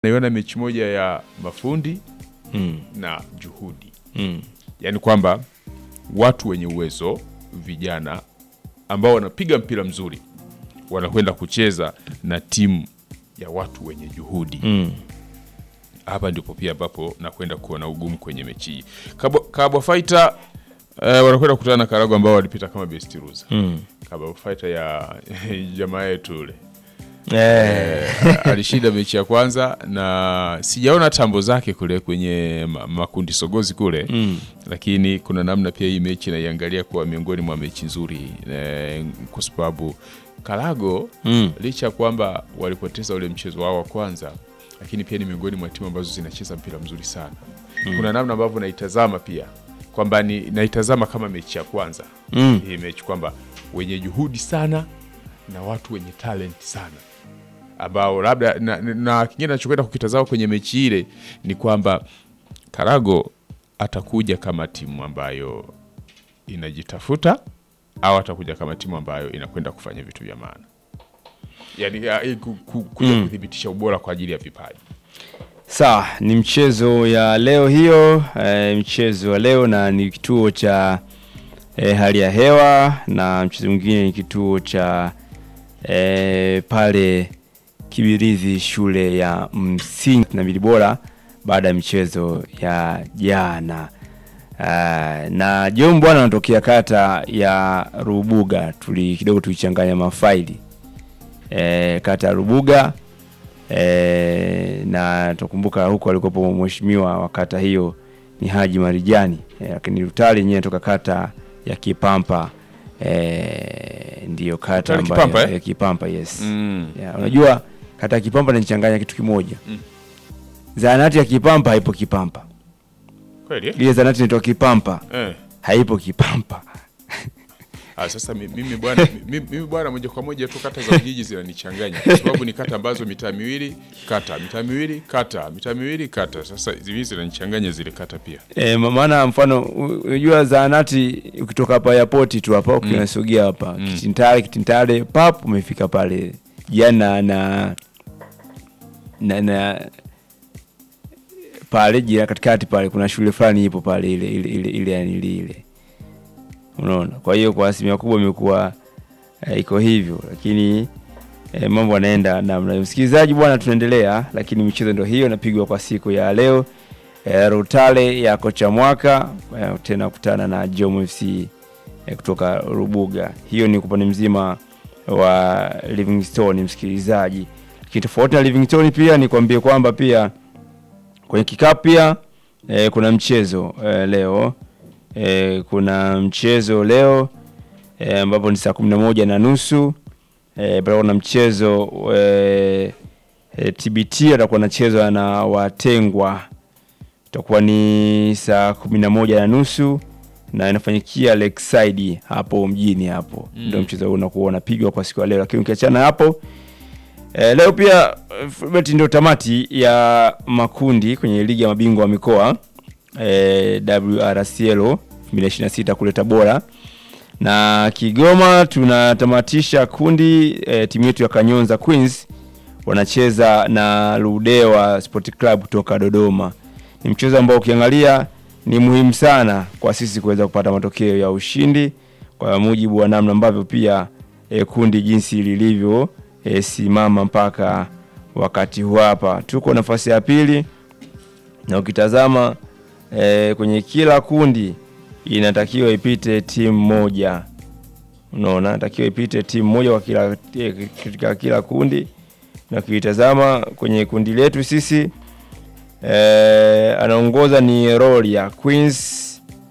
naiona mechi moja ya mafundi Mm. na juhudi, Mm. yaani kwamba watu wenye uwezo vijana ambao wanapiga mpira mzuri wanakwenda kucheza na timu ya watu wenye juhudi. Mm. Hapa ndipo pia ambapo nakwenda kuona ugumu kwenye mechi hii. Kabwa, Kabwa Fighter eh, wanakwenda kukutana na Karago ambao walipita kama best loser. Mm. Kabwa Fighter ya jamaa yetu ule Eh. alishinda mechi ya kwanza na sijaona tambo zake kule kwenye ma- makundi sogozi kule Mm. lakini kuna namna pia hii mechi naiangalia kuwa miongoni mwa mechi nzuri eh, kwa sababu Karago Mm. licha ya kwamba walipoteza ule mchezo wao wa kwanza, lakini pia ni miongoni mwa timu ambazo zinacheza mpira mzuri sana. Kuna namna ambavyo naitazama pia kwamba ni naitazama kama mechi ya kwanza Mm. hii mechi kwamba wenye juhudi sana na watu wenye talent sana ambao labda na, na, na kingine nachokwenda kukitazama kwenye mechi ile ni kwamba Karago atakuja kama timu ambayo inajitafuta au atakuja kama timu ambayo inakwenda kufanya vitu vya maana, yaani ya, eh, ku- ku- kuja kuthibitisha ubora kwa ajili ya vipaji. Sawa, ni mchezo ya leo hiyo, eh, mchezo wa leo na ni kituo cha eh, hali ya hewa na mchezo mwingine ni kituo cha eh, pale Kibirizi shule ya msingi na mbili bora baada ya michezo ya jana. Uh, na John bwana anatokea kata ya Rubuga, tuli kidogo tulichanganya mafaili eh, kata ya Rubuga eh, na tukumbuka huko alikopo mheshimiwa wa kata hiyo ni Haji Marijani eh, lakini Rutali yenyewe inatoka kata ya Kipampa eh, ndiyo kata Rutali ambayo Kipampa, eh? ya Kipampa yes Mm. ya, unajua kata ya Kipampa inachanganya kitu kimoja zahanati ya Kipampa haipo Kipampa Kweli eh? ile zahanati inaitwa Kipampa Eh. haipo Kipampa Ah, sasa mi- mimi bwana mi- mimi bwana moja kwa moja tu kata za vijiji zinanichanganya kwa sababu ni kata ambazo mitaa miwili kata mitaa miwili kata mitaa miwili kata. Sasa hizi zinanichanganya zile kata pia. E, maana mfano u- unajua zahanati ukitoka hapa airport tu hapa ukinasogea hapa Mm. Kitintale Kitintale pap umefika pale jana na na, na pale jira katikati pale kuna shule fulani ipo pale ile ile ile ile yani ile ile unaona kwa hiyo kwa asilimia kubwa imekuwa eh, iko hivyo lakini eh, mambo yanaenda namna hiyo. msikilizaji bwana tunaendelea lakini michezo ndio hiyo inapigwa kwa siku ya leo eh, Rutale ya kocha mwaka eh, tena kutana na Jom FC eh, kutoka Rubuga. Hiyo ni upande mzima wa Livingstone, msikilizaji. Lakini tofauti na Livingstone pia nikwambie kwamba pia kwenye kikapu pia eh, kuna mchezo eh, leo eh, kuna mchezo leo eh, ambapo ni saa kumi na moja na nusu eh, bado kuna mchezo eh, eh, TBT atakuwa anachezwa na watengwa itakuwa ni saa kumi na moja na nusu na inafanyikia Lakeside hapo mjini hapo Mm. ndio mchezo huu unakuwa unapigwa kwa siku ya leo, lakini ukiachana hapo e, leo pia eh, Fulbert ndio tamati ya makundi kwenye ligi ya mabingwa wa mikoa e, WRCL 2026 kule Tabora na Kigoma tunatamatisha kundi e, timu yetu ya Kanyonza Queens wanacheza na Ludewa Sport Club kutoka Dodoma. Ni mchezo ambao ukiangalia ni muhimu sana kwa sisi kuweza kupata matokeo ya ushindi kwa mujibu wa namna ambavyo pia e, kundi jinsi lilivyo e, simama mpaka wakati huu hapa. Tuko nafasi ya pili na ukitazama e, kwenye kila kundi inatakiwa ipite timu moja unaona inatakiwa ipite timu moja kwa kila eh, katika kila kundi na ukitazama kwenye kundi letu sisi eh, anaongoza ni Rolia Queens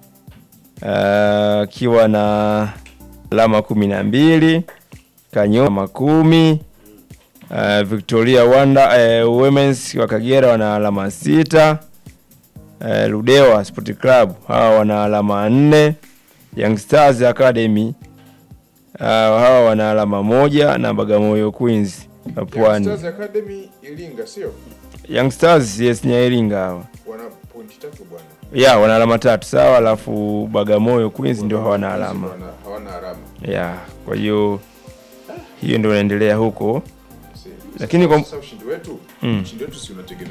eh, akiwa na alama kumi na mbili Kanyoma kumi eh, Victoria Wanda eh, Women's wa Kagera wana alama sita eh, Ludewa Sport Club hawa wana alama nne Young Stars Academy uh, hawa wana alama moja na Bagamoyo Queens wa Pwani. Academy Iringa sio? Young Stars yes, ni ya Iringa hawa Wana pointi tatu bwana. ya wana alama tatu sawa, alafu Bagamoyo Queens ndio hawana alama Hawana alama. ya. Kwa hiyo hiyo ndio inaendelea huko Lakini kwa- sasa ushindi wetu ushindi wetu si unategemea